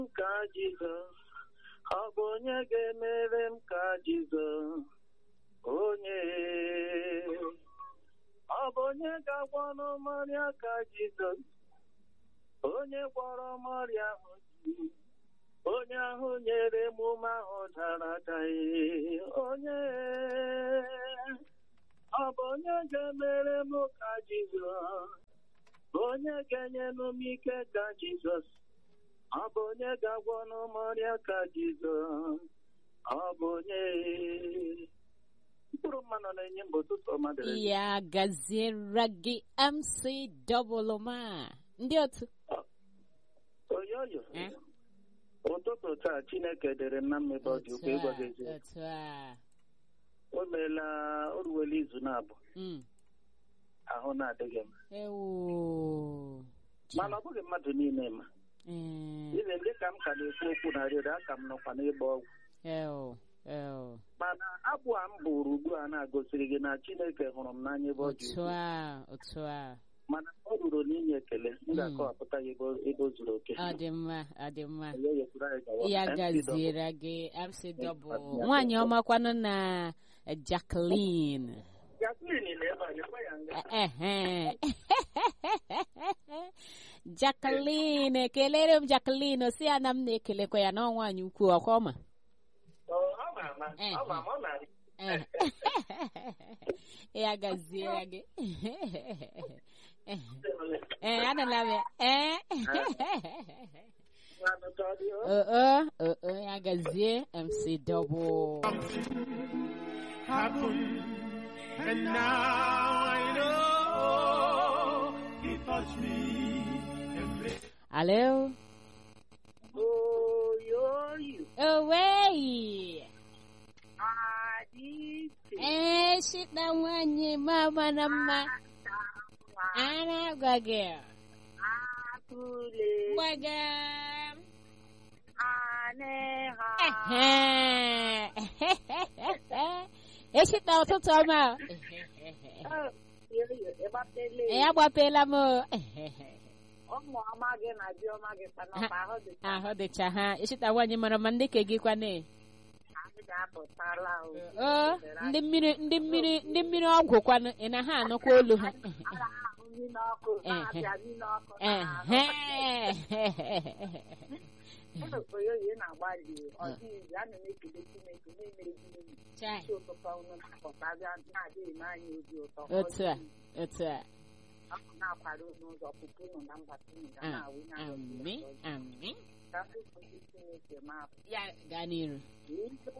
ka Jizọs ọ bụ onye ga-emere m ka Jizọs onye ọ bụ onye ga-agwọ n'ọmọrịa ka Jizọs onye gwọrọ m ọrịa ahụ ji onye ahụ nyere m ume ahụ dara adaghị onye ọ bụ onye ga-emere m ka Jizọs onye ga-enye m ike ka Jizọs ọ bụ onye ga-agwọ n'ọmọrịa ka Jizọs ọ bụ onye mkpụrụ mmanụ na-enye mba ụtụtụ ọma dịrị gị. ya gaziere gị mc dọbụlụma ndị otu oyoyo Eh? ụtụtụ taa Chineke dere m na mmebe ọ dị otu ukwu ịgwa gị a eziokwu otu a o meela o ruwela izu na-abụ Mm. ahụ na-adịghị m ewo mana ọ bụghị mmadụ niile ma Eh, ibe ndị ka m ka na-ekwu okwu na redio aka m nọkwa n'ịgba ọgwụ ewo ewo mana abụ a m bụrụ ugbu a na-agosiri gị na Chineke hụrụ m n'anya ebe ọ dị otu ukwuu. a otu a mana ọ ruru n'inye ekele m ga-akọwapụta ya ebe o- ebe o zuru oke ọ dị mma ọ dị mma Oyoyo kwuru anyị gawa. ya MC gaziere gị mc Double. dọbụl nwaanyị ọmakwanụ na jacqueline Jacqueline na-ebe anyị gwa ya nga Ehe. Jacqueline kelere m Jacqueline si ya na m na-ekelekwa ya na nwaanyị ukwu ọkwa ọma Ọ ọ ma ama ọ ma ama ọ na-arị Eh. ya gaziere gị ee anụla m ya ee Mmanụ ka ọ dị o. oo oo ya gazie mc double happened, and now I know He touched me and made alo Oyoyo owei adịte ee shita nwanyị mama na mma ana gwa gị atụle gbaga aneha eshita ụtụtụ ọma o. Oyoyo ịgbatele ya gbapela m o. ụmụ ọma gị na di ọma gị kpanọkpa ahụ dị ka ahụ dịcha ha eshita nwanyị mara ma ndị ke gị kwane anyị ga-apụtala o o ndị mmiri ndị mmiri ndị mmiri ọgwụ kwanụ ị na ha anụkwa olu ha Ala ahụ nri n'ọkụ na-abịa nri n'ọkụ ehe oyoyo ị na-agbalị ọ dịghị ana m ekele Chineke na-emere gị unu Chai. isi ụtụtụ unu na-apụta bịa na-adịghị m anya obi ụtọ otu a otu a ọ bụ na-akwado unu ụzọ pụpụ unu na mbata unu ga na-awụ na ami ami ka ndị nkụzi Chineke ma ya gaa n'iru apụ